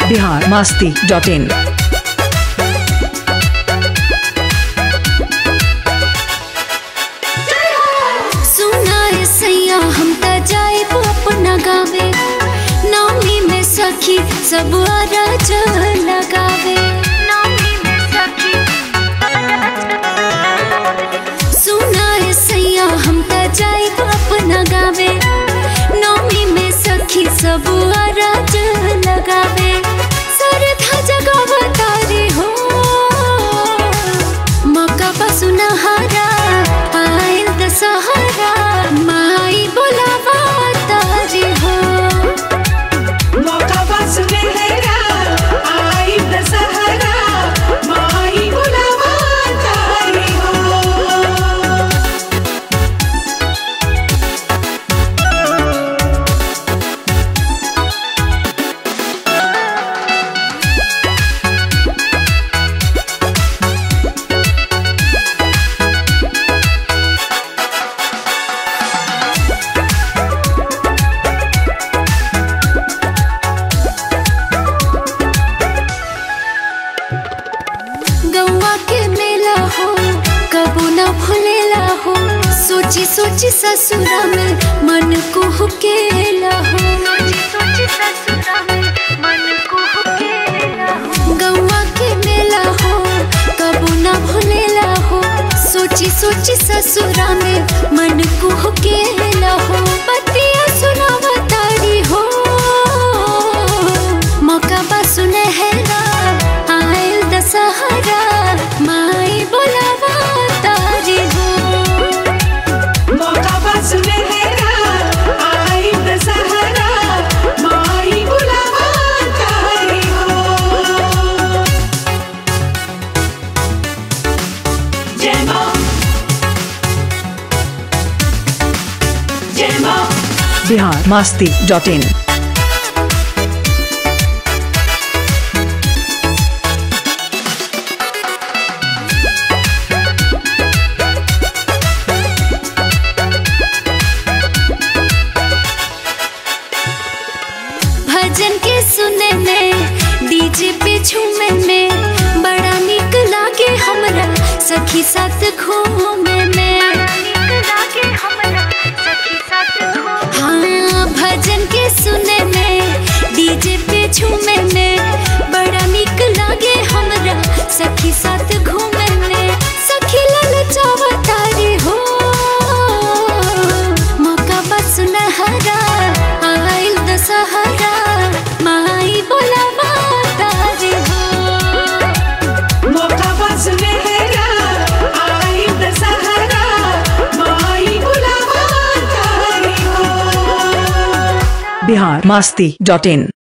Bihar Masti dot in सुनाए सैया हम त जाइब अपना गावे नामी में सखी सब अरज लगावे नामी में सखी सुनाए सैया हम त जाइब अपना गावे नामी में सखी सब अरज लगावे सरधा जगावा तारी हो मौका पसुनहारा आयल दशहरा माई बोलावा तारी हो मौका बस मेरा आई दशहरा माई बुलावा तारी हो गौवा के मेला हो कबू न भूलेला हो सोची सोची ससुरा में मन को हुकेला हो सोची ससुरा में मन को हुकेला हो गौवा के मेला हो कबू न भूलेला हो सोची सोची ससुरा में मन को हुकेला हो पतिया सुनावा तारी हो मौका बा सुनहरा आयल दशहरा माई बोलावा तारी हो मौका बस मेरा आई दशहरा माई बुलावा तारी हो जय माँ जय माँ बिहार मास्ती डॉट इन भजन के सुने में डीजे पे झूमे में बड़ा निक लागे हमरा सखी साथ घूमे में हाँ भजन के सुने में डीजे पे झूमे में बड़ा निक लागे हमरा सखी साथ घूमे में सखी ललचावा तारी हो मौका बस नहरा आइल दशहरा माई बोलावा तारी हो मौका बस मेरा आई दशहरा माई बुलावा तारी हो बिहार मास्ती डॉट इन